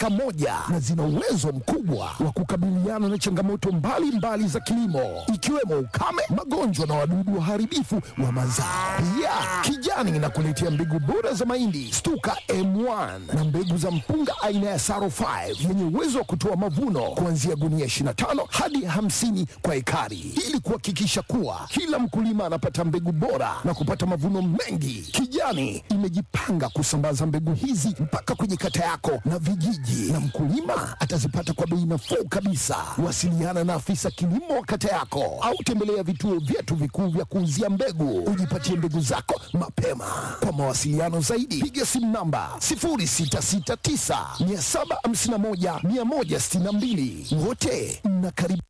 eka moja na zina uwezo mkubwa wa kukabiliana na changamoto mbalimbali mbali za kilimo ikiwemo ukame, magonjwa na wadudu waharibifu wa mazao. Pia Kijani inakuletea mbegu bora za mahindi Stuka M1 na mbegu za mpunga aina ya Saro 5 yenye uwezo wa kutoa mavuno kuanzia gunia 25 hadi 50 kwa ekari, ili kuhakikisha kuwa kila mkulima anapata mbegu bora na kupata mavuno mengi. Kijani imejipanga kusambaza mbegu hizi mpaka kwenye kata yako na vijiji, na mkulima atazipata kwa bei nafuu kabisa. Wasiliana na afisa kilimo wa kata yako au tembelea vituo vyetu vikuu vya kuuzia mbegu, ujipatie mbegu zako mapema. Kwa mawasiliano zaidi, piga simu namba 0669 751 162. Wote mnakaribishwa.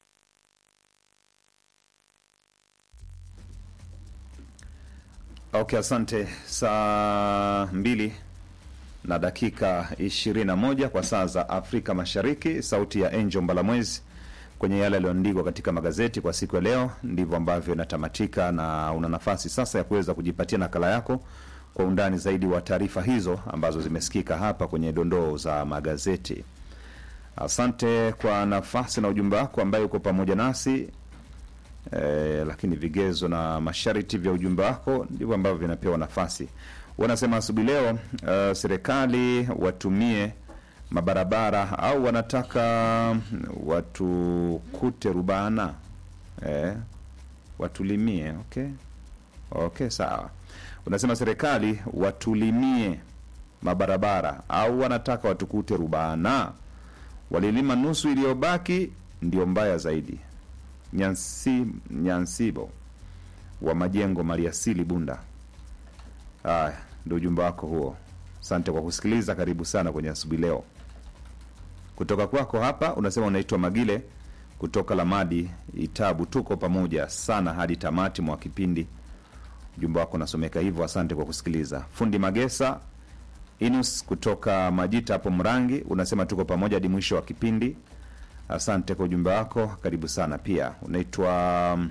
Okay, asante. Saa mbili na dakika 21 kwa saa za Afrika Mashariki. Sauti ya Angel Mbalamwezi kwenye yale yaliyoandikwa katika magazeti kwa siku ya leo, ndivyo ambavyo inatamatika, na una nafasi sasa ya kuweza kujipatia nakala yako kwa undani zaidi wa taarifa hizo ambazo zimesikika hapa kwenye dondoo za magazeti. Asante kwa nafasi na ujumbe wako ambaye uko pamoja nasi eh, lakini vigezo na masharti vya ujumbe wako ndivyo ambavyo vinapewa nafasi. Wanasema asubuhi leo uh, serikali watumie mabarabara au wanataka watukute rubana eh, watulimie. Okay, okay, sawa. Unasema serikali watulimie mabarabara au wanataka watukute rubana, walilima nusu iliyobaki ndio mbaya zaidi. Nyansi, Nyansibo wa Majengo Maliasili Bunda. Haya, ndio ujumbe wako huo. Asante kwa kusikiliza, karibu sana kwenye asubuhi leo. Kutoka kwako hapa unasema unaitwa Magile kutoka Lamadi Itabu, tuko pamoja sana hadi tamati mwa kipindi. Ujumbe wako unasomeka hivyo, asante kwa kusikiliza. Fundi Magesa Inus kutoka Majita hapo Mrangi unasema tuko pamoja hadi mwisho wa kipindi. Asante kwa ujumbe wako, karibu sana. Pia unaitwa um,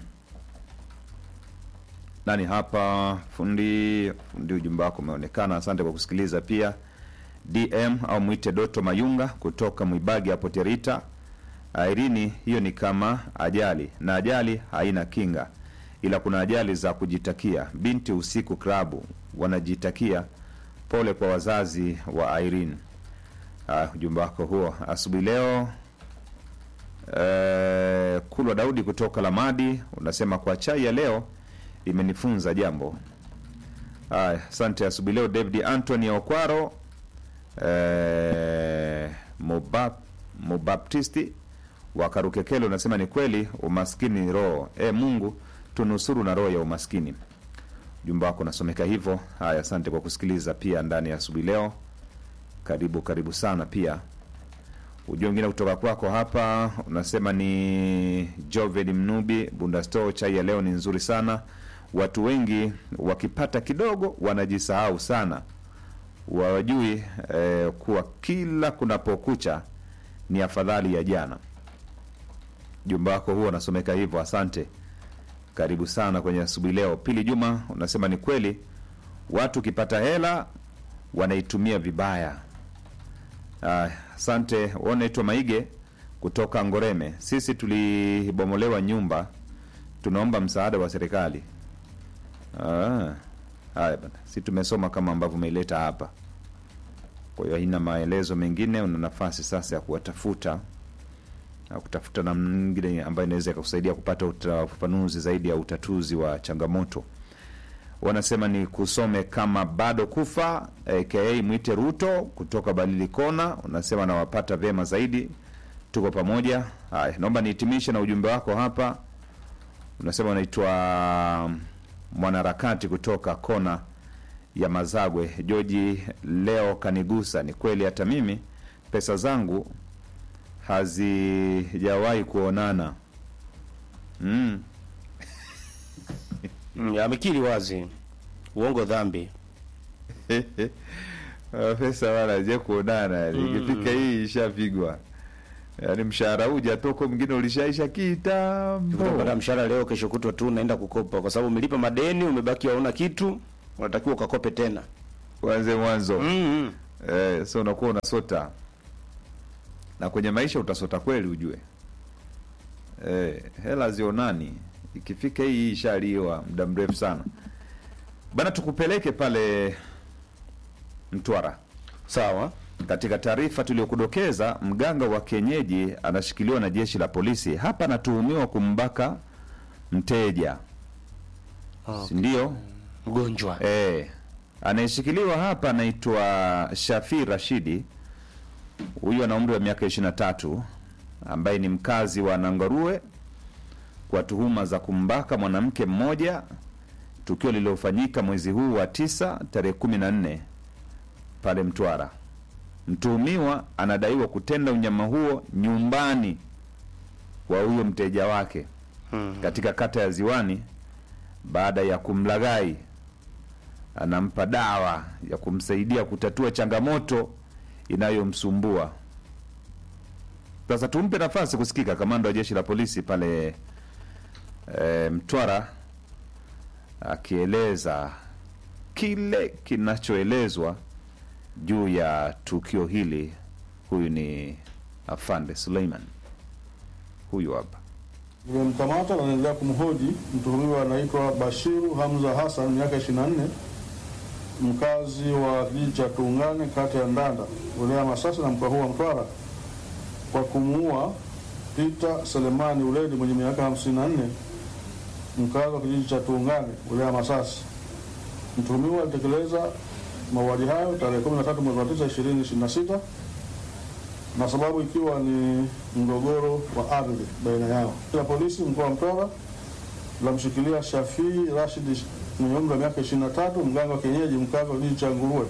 nani hapa fundi fundi, ujumbe wako umeonekana. Asante kwa kusikiliza. Pia DM au mwite Doto Mayunga kutoka Mwibagi hapo Terita. Airini, hiyo ni kama ajali na ajali haina kinga, ila kuna ajali za kujitakia. Binti usiku klabu wanajitakia. Pole kwa wazazi wa Irene. Uh, ujumbe wako huo asubuhi leo. Uh, Kulwa Daudi kutoka Lamadi unasema kwa chai ya leo imenifunza jambo. Haya, asante asubuhi leo. David Anthony Okwaro eh, Mobap, Mobaptisti wa Karukekele unasema ni kweli umaskini ni roho. E, Mungu tunusuru na roho ya umaskini. Ujumbe wako unasomeka hivyo. Haya, asante kwa kusikiliza pia ndani ya asubuhi leo. Karibu karibu sana pia. Ujumbe mwingine kutoka kwako hapa unasema ni Joven Mnubi Bundasto, chai ya leo ni nzuri sana. Watu wengi wakipata kidogo wanajisahau sana, wajui eh, kuwa kila kunapokucha ni afadhali ya jana. Jumba wako huo unasomeka hivyo, asante. Karibu sana kwenye asubuhi leo. Pili Juma unasema ni kweli, watu ukipata hela wanaitumia vibaya. Ah, Asante. Unaitwa Maige kutoka Ngoreme. Sisi tulibomolewa nyumba, tunaomba msaada wa serikali. Ah, haya bana, si tumesoma kama ambavyo umeileta hapa. Kwa hiyo haina maelezo mengine, una nafasi sasa ya kuwatafuta na kutafuta namna nyingine ambayo inaweza ikakusaidia kupata uta- ufafanuzi zaidi ya utatuzi wa changamoto. Wanasema ni kusome kama bado kufa aka mwite Ruto kutoka Balili Kona. Unasema nawapata vyema zaidi, tuko pamoja. Haya, naomba nihitimishe na ujumbe wako hapa. Unasema unaitwa mwanaharakati kutoka kona ya Mazagwe, Joji. Leo kanigusa, ni kweli, hata mimi pesa zangu hazijawahi kuonana mm. Mm, amekiri wazi uongo dhambi. pesa wala je kuonana ikifika hii ishapigwa yaani mshahara uja toko mwingine ulishaisha kitambo Utapata mshahara leo, kesho kutwa tu unaenda kukopa, kwa sababu umelipa madeni, umebaki hauna kitu, unatakiwa ukakope tena. uanze mwanzo mm eh, so unakuwa unasota na kwenye maisha utasota kweli ujue e, hela zionani ikifika hii hii ishaliwa muda mrefu sana bana tukupeleke pale mtwara Sawa. katika taarifa tuliyokudokeza mganga wa kienyeji anashikiliwa na jeshi la polisi hapa anatuhumiwa kumbaka mteja si ndio Mgonjwa. Eh, anayeshikiliwa hapa anaitwa Shafi Rashidi. Huyu ana umri wa miaka 23 ambaye ni mkazi wa Nangarue kwa tuhuma za kumbaka mwanamke mmoja, tukio lililofanyika mwezi huu wa tisa tarehe 14 pale Mtwara. Mtuhumiwa anadaiwa kutenda unyama huo nyumbani kwa huyo mteja wake Mm. katika kata ya Ziwani baada ya kumlaghai anampa dawa ya kumsaidia kutatua changamoto inayomsumbua. Sasa tumpe nafasi kusikika kamanda wa jeshi la polisi pale e, Mtwara akieleza kile kinachoelezwa juu ya tukio hili. Huyu ni Afande Suleiman, huyu hapa. Nimemkamata na naendelea kumhoji. Mtuhumiwa anaitwa Bashiru Hamza Hassan, miaka 24, mkazi wa kijiji cha Tuungane, kata ya Ndanda, wilaya ya Masasi na mkoa huu wa Mtwara, kwa kumuua Peter Selemani Uledi mwenye miaka 54, mkazi wa kijiji cha Tuungane, wilaya ya Masasi. Mtuhumiwa alitekeleza mauaji hayo tarehe 13 mwezi wa 9 2026 na sababu ikiwa ni mgogoro wa ardhi baina yao. La polisi mkoa wa Mtwara lamshikilia Shafii Rashid mwenye umri wa miaka 23, mganga wa kienyeji mkazi wa kijiji cha Nguruwe,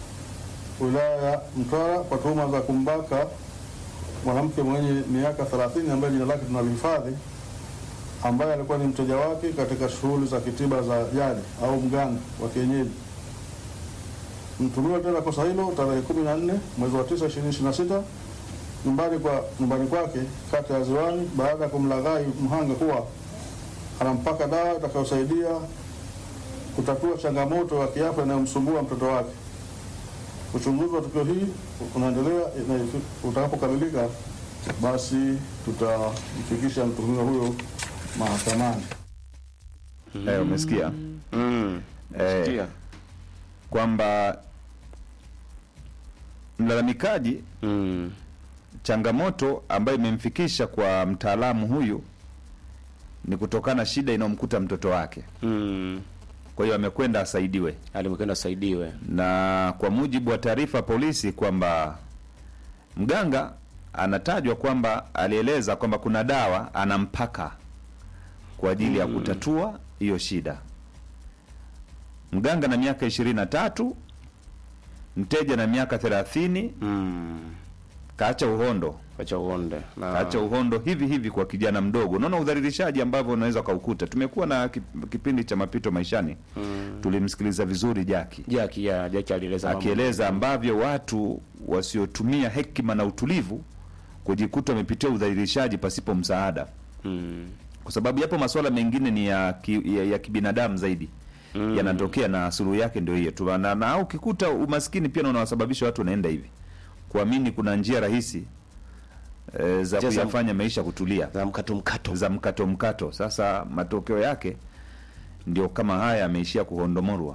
wilaya ya Mtwara kwa tuhuma za kumbaka mwanamke mwenye miaka 30 ambaye jina lake tunalihifadhi, ambaye alikuwa ni mteja wake katika shughuli za kitiba za jadi au mganga wa kienyeji. Mtumiwa tena kosa hilo tarehe 14 mwezi wa 9 2026 nyumbani kwa nyumbani kwake kata ya Ziwani baada ya kumlaghai mhanga kuwa anampaka dawa itakayosaidia kutatua changamoto ya kiafya inayomsumbua mtoto wake. Uchunguzi wa tukio hii unaendelea, na utakapokamilika basi tutamfikisha mtuhumiwa huyo mahakamani. Eh, umesikia Mm. eh, Sikia. kwamba mlalamikaji Mm. changamoto ambayo imemfikisha kwa mtaalamu huyu ni kutokana na shida inayomkuta mtoto wake. Mm. Kwa hiyo amekwenda asaidiwe, Alimkwenda asaidiwe. na kwa mujibu wa taarifa ya polisi kwamba mganga anatajwa kwamba alieleza kwamba kuna dawa anampaka kwa ajili ya kutatua hiyo shida. Mganga na miaka ishirini na tatu, mteja na miaka thelathini, Mm. kaacha uhondo Acha uonde. Na acha uhondo hivi hivi kwa kijana mdogo. Unaona udhalilishaji ambavyo unaweza ukaukuta. Tumekuwa na kip- kipindi cha mapito maishani Mm. tulimsikiliza vizuri Jaki Jaki ya Jaki alieleza mambo. akieleza ambavyo watu wasiotumia hekima na utulivu kujikuta wamepitia udhalilishaji pasipo msaada, Mm. kwa sababu yapo masuala mengine ni ya, ki, ya, ya kibinadamu zaidi Mm. yanatokea na suluhu yake ndio hiyo tu, na, na ukikuta umaskini pia unawasababisha watu wanaenda hivi kuamini kuna njia rahisi e, za Njia za- kuyafanya maisha kutulia Za mkato mkato. za mkato mkato. Sasa matokeo yake ndio kama haya yameishia kuhondomorwa,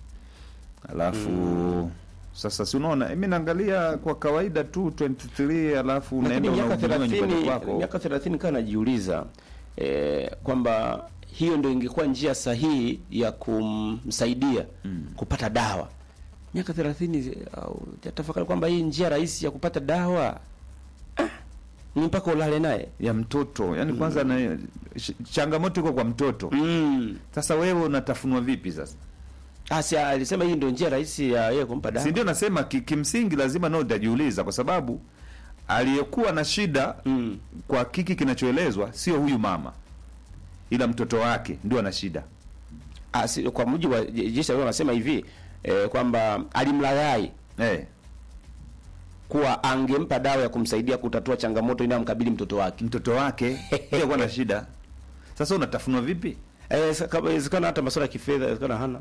alafu sasa si unaona, mimi naangalia kwa kawaida tu 23 alafu Lakini unaenda miaka unahudumiwa nyumbani 30 kwako. miaka 30 kana najiuliza eh, kwamba hiyo ndio ingekuwa njia sahihi ya kumsaidia kupata dawa. Miaka 30 au tafakari kwamba hii njia rahisi ya kupata dawa ah, ni mpaka ulale naye. ya mtoto yani, kwanza na sh- changamoto iko kwa mtoto. Mm. Sasa wewe unatafunwa vipi sasa? Asi alisema hii ndio njia rahisi ya yeye kumpa dawa. Si ndio nasema ki, kimsingi lazima nao utajiuliza, kwa sababu aliyekuwa na shida Mm. kwa kiki kinachoelezwa sio huyu mama, ila mtoto wake ndio ana shida. Asi, kwa mujibu wa je- jeshi la wanasema hivi eh, kwamba alimlaghai Eh, kuwa angempa dawa ya kumsaidia kutatua changamoto inayomkabili mtoto wake. mtoto wake pia kuwa na shida. Sasa unatafunwa vipi? Eh, sa- kama inawezekana hata masuala ya kifedha inawezekana hana.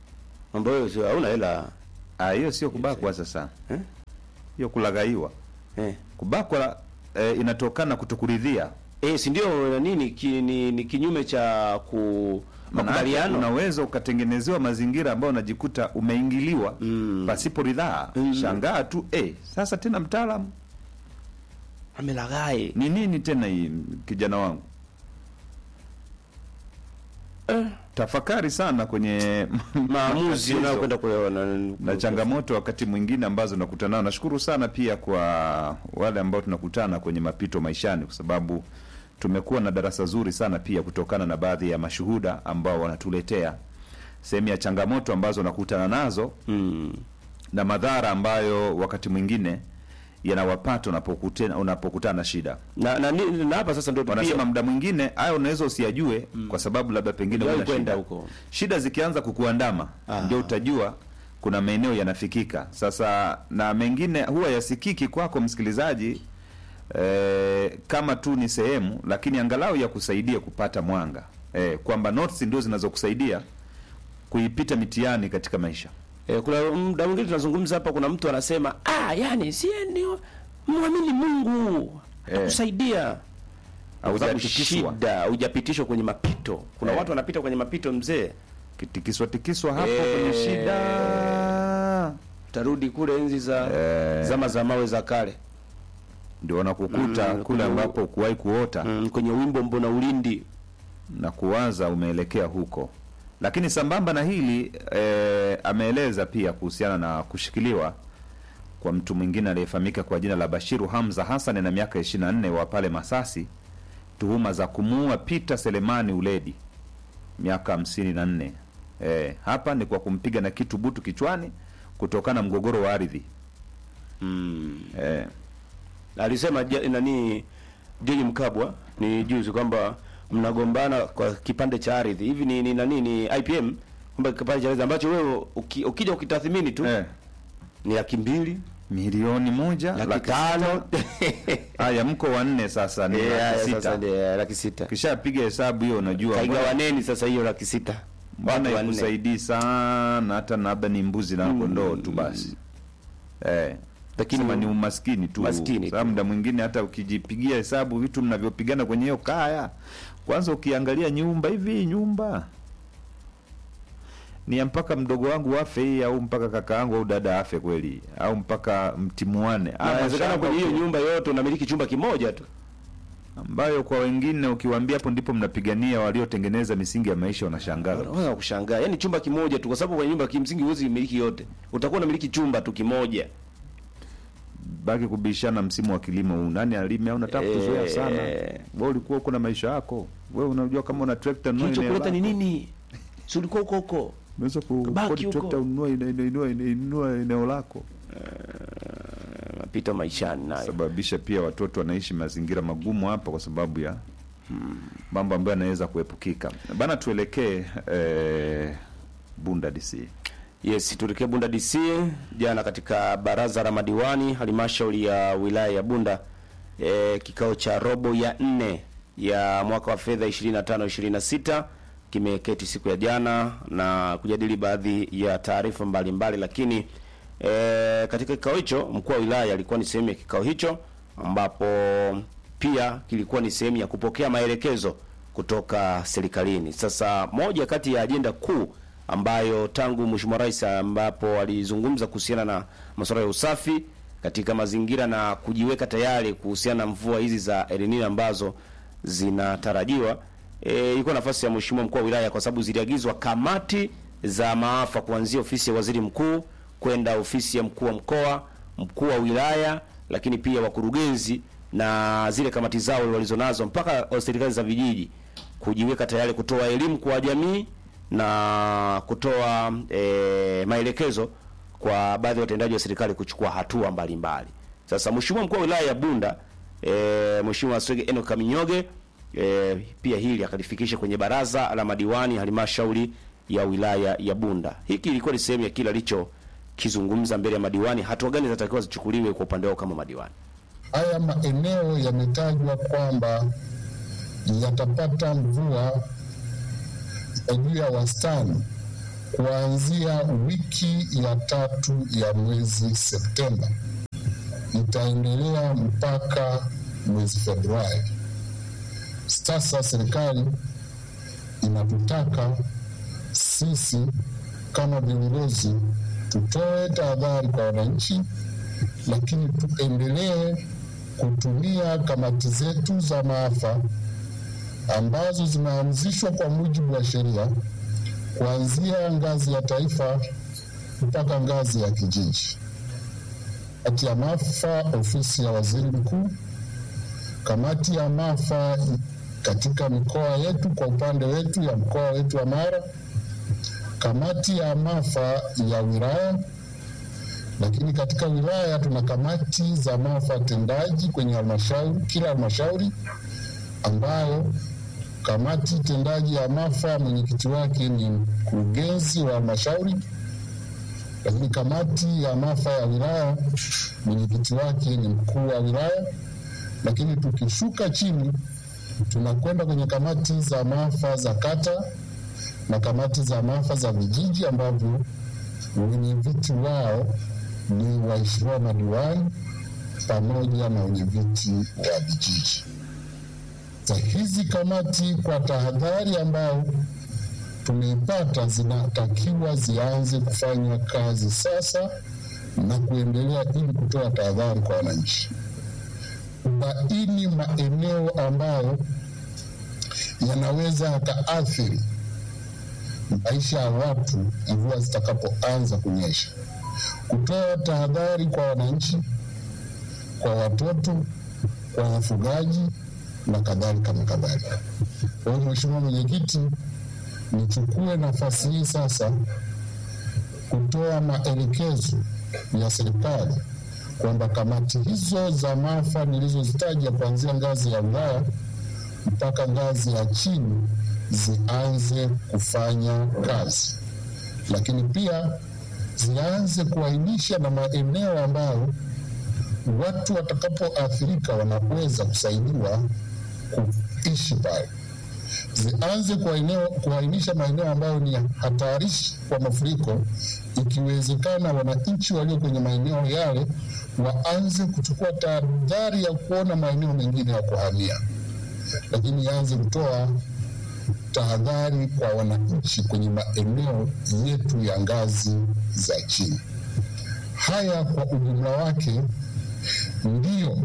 Mambo hayo sio hauna hela. Ah, hiyo sio kubakwa sasa, Eh? hiyo kulaghaiwa. eh. kubakwa e, inatokana kutokuridhia Eh, si ndio nani ni, ki, ni, ni kinyume cha ku Maana yake makubaliano unaweza ukatengenezewa mazingira ambayo unajikuta umeingiliwa Mm. pasipo ridhaa Mm. shangaa tu eh, sasa tena mtaalamu amelaghai ni nini tena hii kijana wangu tafakari sana kwenye maamuzi matatizo unayokwenda kuyaona na changamoto wakati mwingine ambazo nakutana nao. Nashukuru sana pia kwa wale ambao tunakutana kwenye mapito maishani, kwa sababu tumekuwa na darasa zuri sana pia kutokana na baadhi ya mashuhuda ambao wanatuletea sehemu ya changamoto ambazo nakutana nazo mm. na madhara ambayo wakati mwingine yanawapata unapokutana unapokutana na shida. na, na, ni- na hapa sasa ndio Wanasema pia muda mwingine hayo unaweza usiyajue kwa sababu labda pengine Hujawahi huna kwenda shida. huko. Shida zikianza kukuandama Ah. ndio utajua kuna maeneo yanafikika. Sasa na mengine huwa yasikiki kwako msikilizaji eh, kama tu ni sehemu, lakini angalau ya kusaidia kupata mwanga eh, kwamba notes ndio zinazokusaidia kuipita mitihani katika maisha. eh, kuna muda mwingine tunazungumza hapa, kuna mtu anasema ah, yani si ni muamini Mungu Eh. akusaidia kwa sababu Haujatikiswa. shida hujapitishwa kwenye mapito. Kuna Eh. watu wanapita kwenye mapito mzee, Kitikiswa tikiswa hapo Eh. kwenye shida tarudi kule enzi za Eh. zama za mawe za kale ndio wanakukuta Mm, kule kwenye- ambapo ukuwahi kuota mm, kwenye wimbo mbona ulindi na kuwaza umeelekea huko. Lakini sambamba na hili e, ameeleza pia kuhusiana na kushikiliwa kwa mtu mwingine aliyefahamika kwa jina la Bashiru Hamza Hassan na miaka 24 wa pale Masasi, tuhuma za kumuua Peter Selemani Uledi miaka hamsini na nne. E, hapa ni kwa kumpiga na kitu butu kichwani kutokana na mgogoro wa ardhi mm. e, alisema ja- nani George Mkabwa ni juzi kwamba mnagombana kwa kipande cha ardhi hivi ni, ni nani ni IPM kwamba kipande cha ardhi ambacho wewe uki, ukija ukitathmini tu e, ni laki mbili milioni moja laki laki tano haya, mko wanne sasa ni Eh, haya, laki sasa sita. ndio, laki sita Kishapiga hesabu hiyo, unajua mbona- kaigawaneni sasa hiyo laki sita mbona Watu wanne. ikusaidii sana, hata na labda ni mbuzi na kondoo tu basi eh. Lakini Sema ni umaskini tu, Maskini Sababu tu. muda mwingine hata ukijipigia hesabu vitu mnavyopigana kwenye hiyo kaya, kwanza ukiangalia nyumba hivi, nyumba ni ya mpaka mdogo wangu afe hii au mpaka kaka yangu au dada afe kweli, au mpaka mtimuane. Na Ama inawezekana shamba kwenye hiyo uki- nyumba yote unamiliki chumba kimoja tu ambayo kwa wengine ukiwaambia hapo ndipo mnapigania waliotengeneza misingi ya maisha, wanashangaa. unaweza kushangaa yaani chumba kimoja tu kwa sababu kwenye nyumba kimsingi huwezi miliki yote utakuwa unamiliki chumba tu kimoja baki kubishana msimu wa kilimo huu, nani alime au nataka kuzoea Eh. sana. Wewe ulikuwa uko na maisha yako, wewe unajua kama una trekta nunua eneo kilichokuleta ni lako. nini si ulikuwa huko huko Unaweza ku Baki kodi huko. trekta ununue ina- ina- inua ina- inua eneo lako, mapito maishani nayo sababisha pia watoto wanaishi mazingira magumu hapa kwa sababu ya mambo ambayo yanaweza kuepukika. Bana, tuelekee eh, Bunda DC. Yes, tuelekee Bunda DC. Jana katika baraza la madiwani halmashauri ya wilaya ya Bunda e, kikao cha robo ya nne ya mwaka wa fedha 25 26 kimeketi siku ya jana na kujadili baadhi ya taarifa mbalimbali, lakini e, katika kikao hicho mkuu wa wilaya alikuwa ni sehemu ya kikao hicho, ambapo pia kilikuwa ni sehemu ya kupokea maelekezo kutoka serikalini. Sasa moja kati ya ajenda kuu ambayo tangu Mheshimiwa Rais ambapo alizungumza kuhusiana na masuala ya usafi katika mazingira na kujiweka tayari kuhusiana na mvua hizi za El Nino ambazo zinatarajiwa. E, ilikuwa nafasi ya Mheshimiwa mkuu wa wilaya kwa sababu ziliagizwa kamati za maafa kuanzia ofisi ya waziri mkuu kwenda ofisi ya mkuu wa mkoa, mkuu wa wilaya, lakini pia wakurugenzi na zile kamati zao walizonazo mpaka serikali za vijiji kujiweka tayari kutoa elimu kwa jamii na kutoa e, maelekezo kwa baadhi ya watendaji wa serikali kuchukua hatua mbalimbali. Sasa Mheshimiwa mkuu wa wilaya ya Bunda e, Mheshimiwa Swege Eno Kaminyoge e, pia hili akalifikisha kwenye baraza la madiwani halmashauri ya wilaya ya Bunda. Hiki ilikuwa ni sehemu ya kile alichokizungumza mbele ya madiwani, hatua gani zinatakiwa zichukuliwe kwa upande wao kama madiwani. Haya maeneo yametajwa kwamba yatapata mvua ya juu ya wastani kuanzia wiki ya tatu ya mwezi Septemba. itaendelea mpaka mwezi Februari. Sasa serikali inatutaka sisi kama viongozi tutoe tahadhari kwa wananchi, lakini tuendelee kutumia kamati zetu za maafa ambazo zimeanzishwa kwa mujibu wa sheria kuanzia ngazi ya taifa mpaka ngazi ya kijiji. Kamati ya maafa ofisi ya waziri mkuu, kamati ya maafa katika mikoa yetu, kwa upande wetu ya mkoa wetu wa Mara, kamati ya maafa ya wilaya, lakini katika wilaya tuna kamati za maafa tendaji kwenye halmashauri, kila halmashauri ambayo kamati tendaji ya maafa mwenyekiti wake ni mkurugenzi wa halmashauri, lakini kamati ya maafa ya wilaya mwenyekiti wake ni mkuu wa wilaya. Lakini tukishuka chini, tunakwenda kwenye kamati za maafa za kata na kamati za maafa za vijiji ambavyo wenye viti wao ni waheshimiwa madiwani pamoja na wenye viti wa vijiji za hizi kamati kwa tahadhari ambayo tumeipata, zinatakiwa zianze kufanya kazi sasa na kuendelea, ili kutoa tahadhari kwa wananchi, kubaini maeneo ambayo yanaweza yakaathiri maisha ya watu mvua zitakapoanza kunyesha, kutoa tahadhari kwa wananchi, kwa watoto, kwa wafugaji na kadhalika na kadhalika. Kwa hiyo Mheshimiwa Mwenyekiti, nichukue nafasi hii sasa kutoa maelekezo ya serikali kwamba kamati hizo za maafa nilizozitaja kuanzia ngazi ya wilaya mpaka ngazi ya chini zianze kufanya kazi, lakini pia zianze kuainisha na maeneo ambayo watu watakapoathirika wanaweza kusaidiwa kuishi pale. Zianze kuainisha maeneo ambayo ni hatarishi kwa mafuriko, ikiwezekana wananchi walio kwenye maeneo yale waanze kuchukua tahadhari ya kuona maeneo mengine ya kuhamia, lakini ianze kutoa tahadhari kwa wananchi kwenye maeneo yetu ya ngazi za chini. Haya kwa ujumla wake ndiyo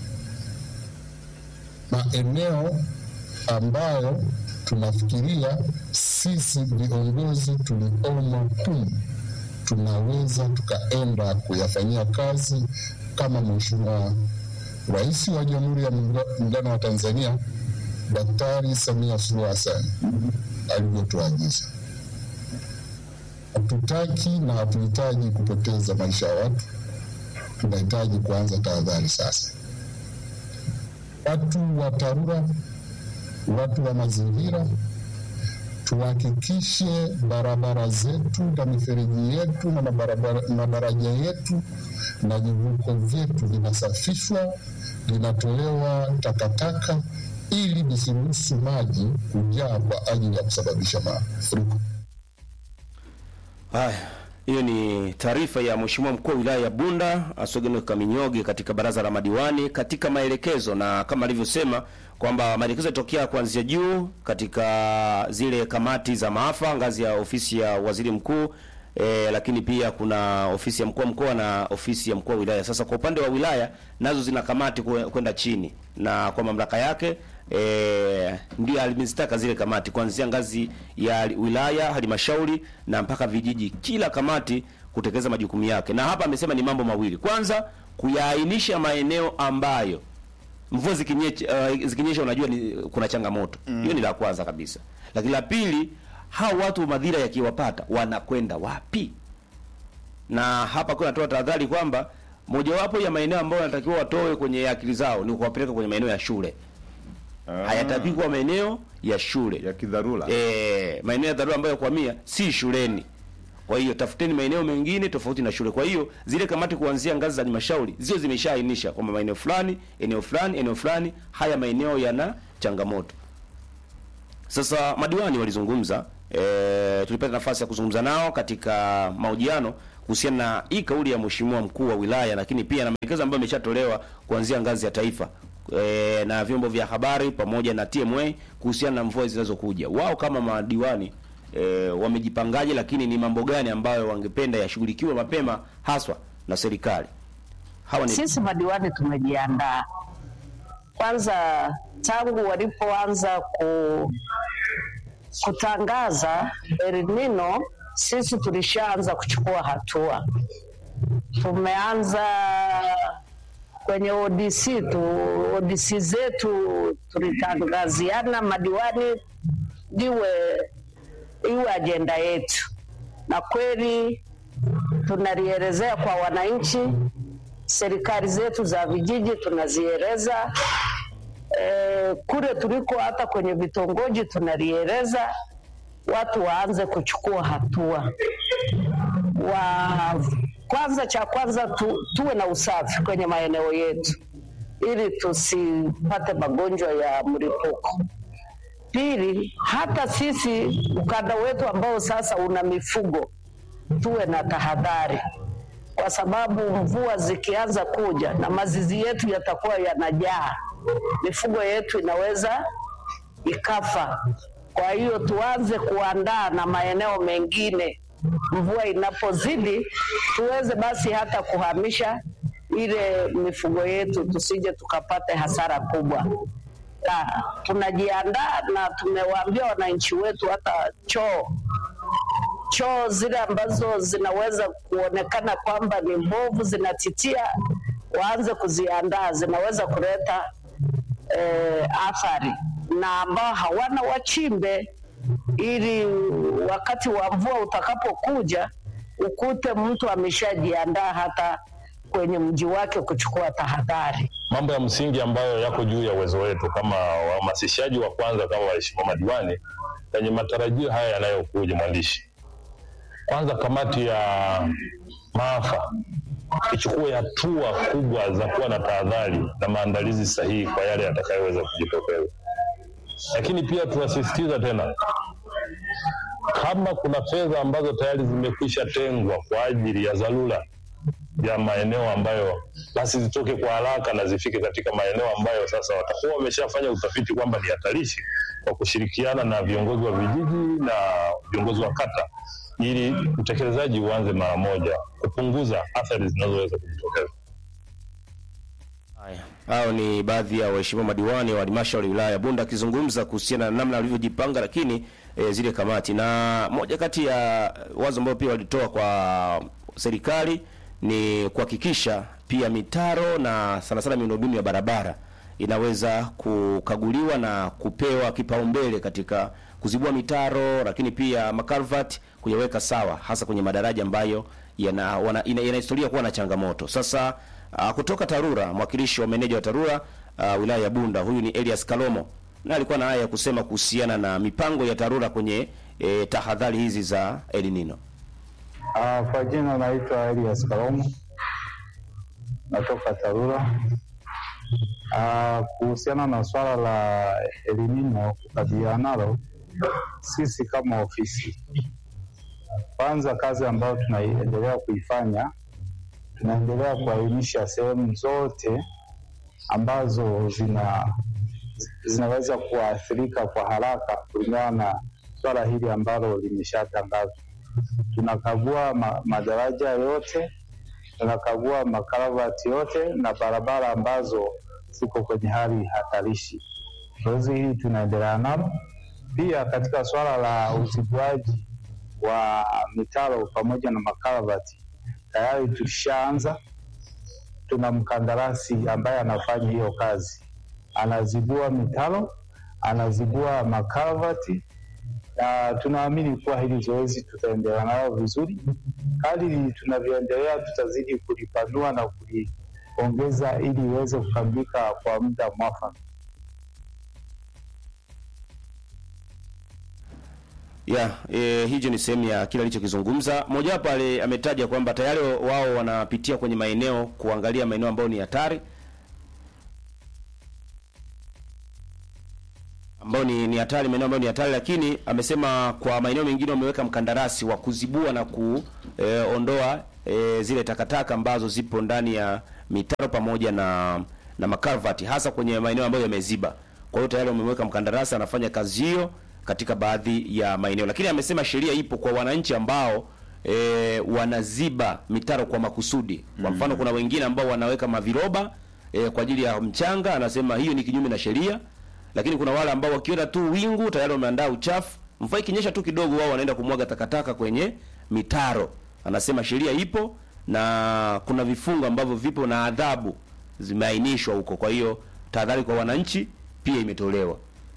maeneo ambayo tunafikiria sisi viongozi tuliomo humu tunaweza tukaenda kuyafanyia kazi kama Mheshimiwa Rais wa Jamhuri ya Muungano wa Tanzania Daktari Samia Suluhu Hassan alivyotuagiza. Hatutaki na hatuhitaji kupoteza maisha ya watu, tunahitaji kuanza tahadhari sasa. Watu wa TARURA, watu wa mazingira, tuhakikishe barabara zetu na mifereji yetu na madaraja yetu na vivuko vyetu vinasafishwa, vinatolewa takataka ili visiruhusu maji kujaa kwa ajili ya kusababisha mafuriko. Haya, hiyo ni taarifa ya Mheshimiwa mkuu wa wilaya ya Bunda Asogeno Kaminyoge katika baraza la madiwani katika maelekezo, na kama alivyosema kwamba maelekezo yatokea kuanzia juu katika zile kamati za maafa ngazi ya ofisi ya waziri mkuu e, lakini pia kuna ofisi ya mkuu wa mkoa na ofisi ya mkuu wa wilaya. Sasa kwa upande wa wilaya nazo zina kamati kwenda chini na kwa mamlaka yake e, ndio alimezitaka zile kamati kuanzia ngazi ya wilaya, halmashauri na mpaka vijiji, kila kamati kutekeleza majukumu yake. Na hapa amesema ni mambo mawili. Kwanza, kuyaainisha maeneo ambayo mvua zikinyesha, uh, zikinyesha unajua ni, kuna changamoto hiyo. Mm. Ni la kwanza kabisa, lakini la pili, hao watu madhira yakiwapata wanakwenda wapi? Na hapa kuna natoa tahadhari kwamba mojawapo ya maeneo ambayo wanatakiwa watoe kwenye akili zao ni kuwapeleka kwenye maeneo ya shule. Ah. Hayatakiwi kuwa maeneo ya shule ya kidharura. eh, maeneo ya dharura ambayo kuhamia si shuleni. Kwa hiyo tafuteni maeneo mengine tofauti na shule. Kwa hiyo zile kamati kuanzia ngazi za halmashauri zio zimeshaainisha kwamba maeneo fulani, eneo fulani, eneo fulani, haya maeneo yana changamoto. Sasa madiwani walizungumza, e, tulipata nafasi ya kuzungumza nao katika mahojiano kuhusiana na hii kauli ya mheshimiwa mkuu wa wilaya, lakini pia na maelekezo ambayo yameshatolewa kuanzia ngazi ya taifa e, na vyombo vya habari pamoja na TMA kuhusiana na mvua zinazokuja. Wao kama madiwani e, wamejipangaje, lakini ni mambo gani ambayo wangependa yashughulikiwe mapema haswa na serikali? Hawa ni Sisi madiwani tumejiandaa. Kwanza tangu walipoanza ku, kutangaza El Nino, sisi tulishaanza kuchukua hatua. Tumeanza kwenye ODC tu, ODC zetu tulitangaziana madiwani liwe iwe ajenda yetu, na kweli tunalielezea kwa wananchi serikali zetu za vijiji tunazieleza e, kule tuliko hata kwenye vitongoji tunalieleza, watu waanze kuchukua hatua wa kwanza, cha kwanza tu, tuwe na usafi kwenye maeneo yetu ili tusipate magonjwa ya mlipuko. Pili, hata sisi ukanda wetu ambao sasa una mifugo tuwe na tahadhari kwa sababu mvua zikianza kuja na mazizi yetu yatakuwa yanajaa, mifugo yetu inaweza ikafa. Kwa hiyo tuanze kuandaa na maeneo mengine, mvua inapozidi tuweze basi hata kuhamisha ile mifugo yetu, tusije tukapate hasara kubwa. Na tunajiandaa na tumewaambia wananchi wetu hata choo choo zile ambazo zinaweza kuonekana kwamba ni mbovu zinatitia, waanze kuziandaa, zinaweza kuleta eh, athari, na ambao hawana wachimbe, ili wakati wa mvua utakapokuja ukute mtu ameshajiandaa hata kwenye mji wake kuchukua tahadhari. mambo ya msingi ambayo yako juu ya uwezo wetu kama wahamasishaji wa kwanza kama waheshimiwa madiwani kwenye matarajio haya yanayokuja, mwandishi, kwanza kamati ya maafa ichukue hatua kubwa za kuwa na tahadhari na maandalizi sahihi kwa yale yatakayoweza kujitokeza. Lakini pia tunasisitiza tena, kama kuna fedha ambazo tayari zimekwisha tengwa kwa ajili ya dharura ya maeneo ambayo basi zitoke kwa haraka na zifike katika maeneo ambayo sasa watakuwa wameshafanya utafiti kwamba ni hatarishi, kwa kushirikiana na viongozi wa vijiji na viongozi wa kata, ili utekelezaji uanze mara moja, kupunguza athari zinazoweza kujitokeza. Haya, hao ni baadhi ya waheshimiwa madiwani wa halmashauri ya wilaya ya Bunda akizungumza kuhusiana na namna walivyojipanga, lakini e, zile kamati. Na moja kati ya wazo ambayo pia walitoa kwa serikali ni kuhakikisha pia mitaro na sana sana miundombinu ya barabara inaweza kukaguliwa na kupewa kipaumbele katika kuzibua mitaro, lakini pia makarvati kuyaweka sawa, hasa kwenye madaraja ambayo yana wana, ina, ina historia kuwa na changamoto. Sasa uh, kutoka TARURA mwakilishi wa meneja wa TARURA uh, wilaya ya Bunda, huyu ni Elias Kalomo, na alikuwa na haya ya kusema kuhusiana na mipango ya TARURA kwenye e, tahadhari hizi za El Nino. Ah, kwa jina naitwa Elias Kalomo, natoka TARURA. Ah, kuhusiana na swala la El Nino kukabiliana nalo, sisi kama ofisi, kwanza kazi ambayo tunaendelea kuifanya, tunaendelea kuainisha sehemu zote ambazo zina zinaweza kuathirika kwa haraka kulingana na swala hili ambalo limeshatangazwa tunakagua ma, madaraja yote, tunakagua makaravati yote na barabara ambazo ziko kwenye hali hatarishi. Zoezi hili tunaendelea nalo. Pia katika swala la uzibuaji wa mitaro pamoja na makaravati tayari tulishaanza. Tuna mkandarasi ambaye anafanya hiyo kazi, anazibua mitaro, anazibua makaravati na tunaamini kuwa hili zoezi tutaendelea nalo vizuri. Kadiri tunavyoendelea, tutazidi kulipanua na kuliongeza ili iweze kukamilika kwa muda mwafaka. ya e, hicho ni sehemu ya kile alichokizungumza. Mojawapo ale ametaja kwamba tayari wao wanapitia kwenye maeneo kuangalia maeneo ambayo ni hatari ambayo ni ni hatari, maeneo ambayo ni hatari, lakini amesema kwa maeneo mengine wameweka mkandarasi wa kuzibua na kuondoa e, zile takataka ambazo zipo ndani ya mitaro pamoja na na makarvati hasa kwenye maeneo ambayo yameziba. Kwa hiyo tayari wamemweka mkandarasi anafanya kazi hiyo katika baadhi ya maeneo, lakini amesema sheria ipo kwa wananchi ambao e, wanaziba mitaro kwa makusudi. Kwa mfano, kuna wengine ambao wanaweka maviroba e, kwa ajili ya mchanga, anasema hiyo ni kinyume na sheria. Lakini kuna wale ambao wakiona tu wingu tayari wameandaa uchafu, mvua ikinyesha tu kidogo, wao wanaenda kumwaga takataka kwenye mitaro. Anasema sheria ipo na kuna vifungo ambavyo vipo na adhabu zimeainishwa huko. Kwa hiyo tahadhari kwa wananchi pia imetolewa.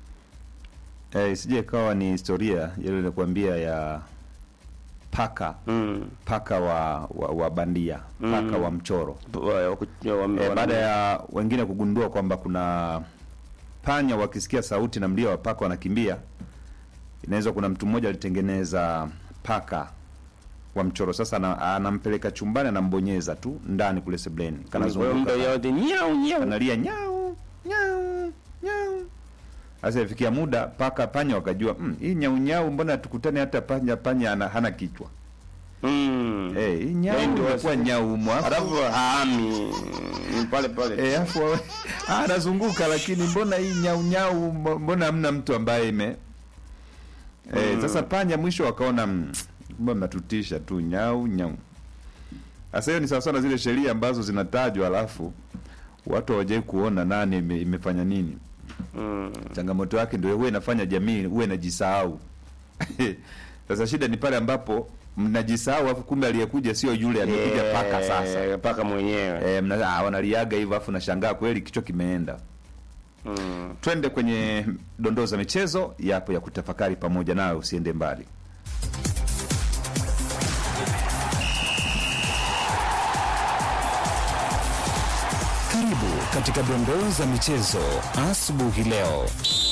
Eh, isije ikawa ni historia ile nilikwambia ya paka Mm. paka wa, wa, wa bandia paka wa mchoro Wa- waku- wame- eh, wana- baada ya wengine kugundua kwamba kuna panya wakisikia sauti na mlio wa paka wanakimbia, inaweza kuna mtu mmoja alitengeneza paka wa mchoro. Sasa ana- anampeleka chumbani, anambonyeza tu ndani kule sebleni, Kwa hiyo muda kanazunguka yote nyau nyau. analia nyau nyau nyau. Sasa ifikia muda paka panya wakajua mm, hii nyau nyau, mbona tukutane hata panya panya ana, hana kichwa Mm. eh, hii nyau Yaani ndio inakuwa wasi- nyau mwafu Alafu haami mm, pale pale. eh, afu wawe- ah, anazunguka, lakini mbona hii nyau nyau, mbo- mbona hamna mtu ambaye ime eh, sasa panya mwisho wakaona mm, mbona mnatutisha tu nyau nyau. Sasa hiyo ni sawasawa na zile sheria ambazo zinatajwa alafu watu hawajai kuona nani ime, imefanya nini. Mm. Changamoto yake ndio huwa inafanya jamii huwe inajisahau. Sasa shida ni pale ambapo mnajisahau, afu kumbe aliyekuja sio yule, amekuja paka sasa. Eh, paka mwenyewe. E, mna, ah, wanaliaga hivyo afu nashangaa kweli kichwa kimeenda. Mm. Twende kwenye dondoo za michezo, yapo ya kutafakari pamoja nayo, usiende mbali. Karibu katika dondoo za michezo asubuhi leo.